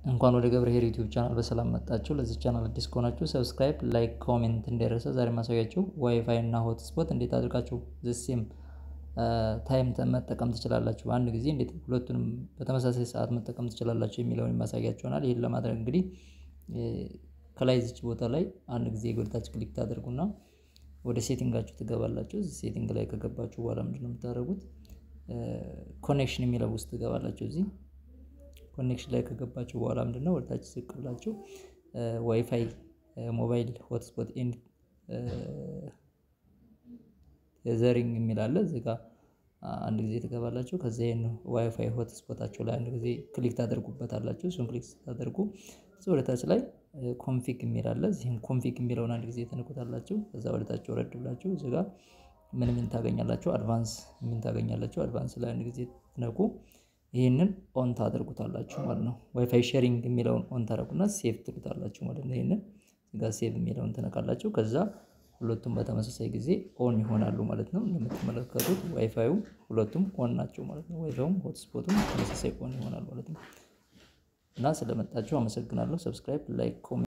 እንኳን ወደ ገብረኄር ዩቲዩብ ቻናል በሰላም መጣችሁ። ለዚህ ቻናል አዲስ ከሆናችሁ ሰብስክራይብ፣ ላይክ፣ ኮሜንት እንዳይረሳ። ዛሬ ማሳያችሁ ዋይፋይ እና ሆት ስፖት እንዴት አድርጋችሁ ዘሴም ታይም መጠቀም ትችላላችሁ፣ በአንድ ጊዜ እንዴት ሁለቱንም በተመሳሳይ ሰዓት መጠቀም ትችላላችሁ የሚለውን የማሳያችሁ ይሆናል። ይህን ለማድረግ እንግዲህ ከላይ ዚች ቦታ ላይ አንድ ጊዜ ጎልታችሁ ክሊክ ታደርጉና ወደ ሴቲንጋችሁ ትገባላችሁ። እዚህ ሴቲንግ ላይ ከገባችሁ በኋላ ምንድነው የምታደርጉት? ኮኔክሽን የሚለው ውስጥ ትገባላችሁ። እዚህ ኮኔክሽን ላይ ከገባችሁ በኋላ ምንድነው ወደታች ዝቅ ብላችሁ ዋይፋይ ሞባይል ሆትስፖት ኤንድ ዘሪንግ የሚል አለ። እዚህ ጋር አንድ ጊዜ ትገባላችሁ። ከዛ ይሄን ዋይፋይ ሆትስፖታችሁ ላይ አንድ ጊዜ ክሊክ ታደርጉበታላችሁ። እሱን ክሊክ ስታደርጉ ወደታች ላይ ኮንፊግ የሚል አለ። እዚህም ኮንፊግ የሚለውን አንድ ጊዜ ትነኩታላችሁ። ከዛ ወደታች ወረድ ብላችሁ እዚህ ጋር ምን ምን ታገኛላችሁ? አድቫንስ ምን ታገኛላችሁ? አድቫንስ ላይ አንድ ጊዜ ትነኩ። ይህንን ኦን ታደርጉታላችሁ ማለት ነው። ዋይፋይ ሼሪንግ የሚለውን ኦን ታደርጉና ሴቭ ትሉታላችሁ ማለት ነው። ይህንን ጋር ሴቭ የሚለውን ትነካላችሁ። ከዛ ሁለቱም በተመሳሳይ ጊዜ ኦን ይሆናሉ ማለት ነው። እንደምትመለከቱት ዋይፋዩም ሁለቱም ኦን ናቸው ማለት ነው። ዋይፋዩም ሆትስፖቱም ተመሳሳይ ኦን ይሆናል ማለት ነው። እና ስለመጣችሁ አመሰግናለሁ። ሰብስክራይብ፣ ላይክ፣ ኮሜንት